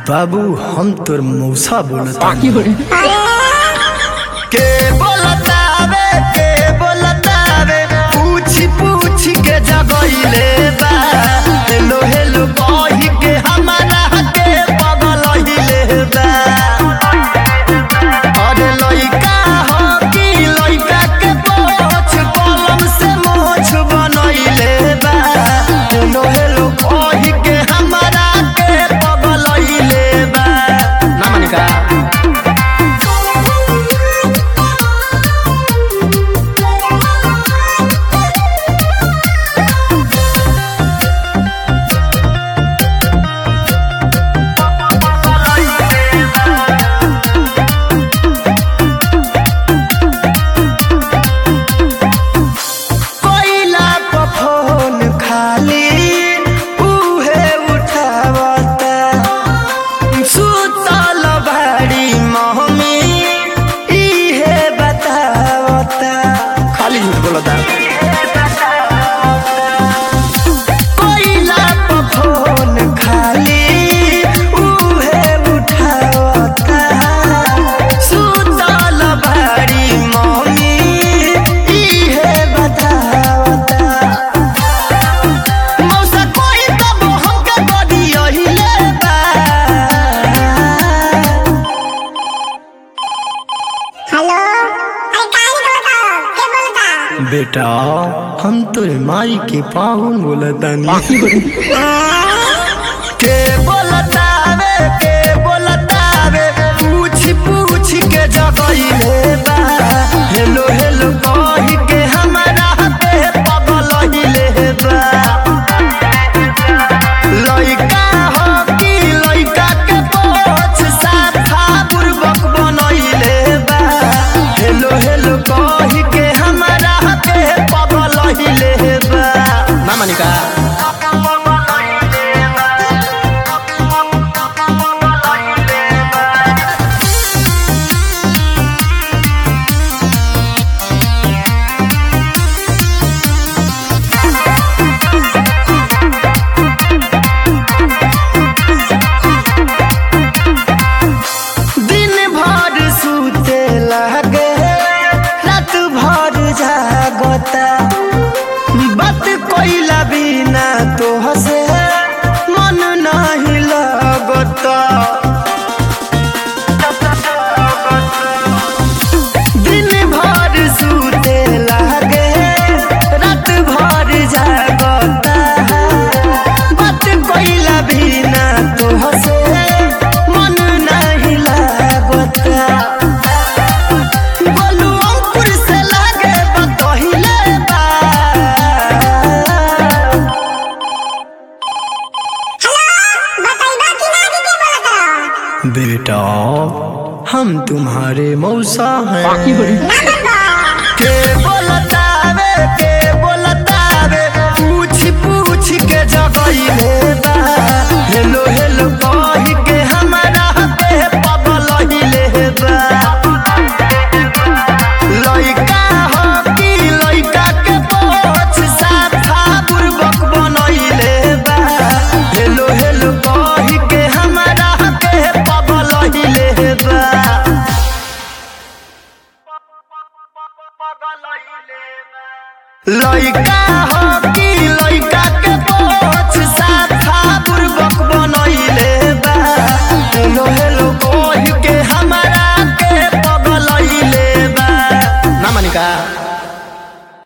बाबू हम तोर मौसा बोलता के बोलतावे के बोलतावे पूछ पूछ के जगइले बा हेलो हेलो कहि के हमारा के पगलइले बा अरे लइका हो कि लइका के पोछ कलम से मोछ बनइले बा हेलो हेलो कहि के हमारा के पगलइले बा ना मानिका कोइला पर फोन खाली उहे उठावता सुतल भाड़ी महमी इहे बतावता खाली झूठ बोलता कोइला पर फोन खाली उहे उठावता सुतल भाड़ी महमी इहे बतावता मौसा कोई तब हमके बड़ी अहिले बा हेलो अरे काहे बोलता के बोलता बेटा हम तोर माई के पाहुन बोलतानी के बोलतावे के बोलतावे पूछ पूछ के जगइले बा हेलो हेलो कहि के हमारा पे पगलइले बा लइका हो कि लइका के पोछ साथा बुर्बक बनइले बा हेलो हेलो कहि के हमारा पे पगलइले बा ना मानिका दिन भर सूते लागे रात भर जागता बात कोइला बिना तो हसे मन नहीं लगता दिन भर सूते लागे रात भर जागता बात कोइला बिना तो हसे मन नहीं लागता बोलू अंकुर से लागे बतहिले बा बताइबा कि ना कि के बोलता बेटा हम तुम्हारे मौसा हैं ना बाबा के बोलतावे के बोलतावे पूछ पूछ के जगइले बा हेलो हेलो कहि के हमारा पे पगलइले बा लइका हो कि लइका के पोछ साथा बुर्बक बनइले बा हेलो हेलो कहि के हमारा पे पगलइले बा लइका हो